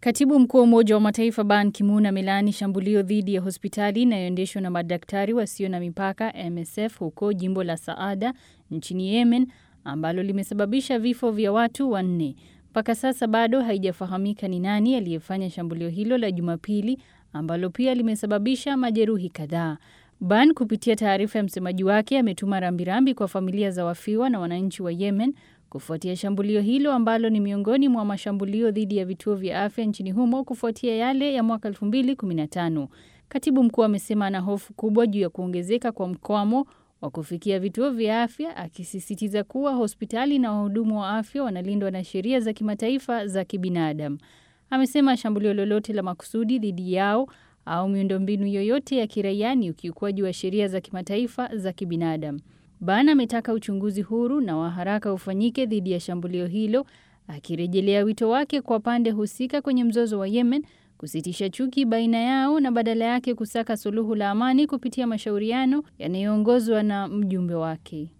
Katibu mkuu wa Umoja wa Mataifa Ban Ki-moon amelaani shambulio dhidi ya hospitali inayoendeshwa na madaktari wasio na mipaka MSF huko jimbo la Saada nchini Yemen ambalo limesababisha vifo vya watu wanne. Mpaka sasa bado haijafahamika ni nani aliyefanya shambulio hilo la Jumapili ambalo pia limesababisha majeruhi kadhaa. Ban kupitia taarifa ya msemaji wake ametuma rambirambi kwa familia za wafiwa na wananchi wa Yemen kufuatia shambulio hilo ambalo ni miongoni mwa mashambulio dhidi ya vituo vya afya nchini humo kufuatia yale ya mwaka 2015. Katibu mkuu amesema ana hofu kubwa juu ya kuongezeka kwa mkwamo wa kufikia vituo vya afya, akisisitiza kuwa hospitali na wahudumu wa afya wanalindwa na sheria za kimataifa za kibinadamu. Amesema shambulio lolote la makusudi dhidi yao au miundombinu yoyote ya kiraia ni ukiukwaji wa sheria za kimataifa za kibinadamu. Ban ametaka uchunguzi huru na wa haraka ufanyike dhidi ya shambulio hilo, akirejelea wito wake kwa pande husika kwenye mzozo wa Yemen kusitisha chuki baina yao na badala yake kusaka suluhu la amani kupitia mashauriano yanayoongozwa na mjumbe wake.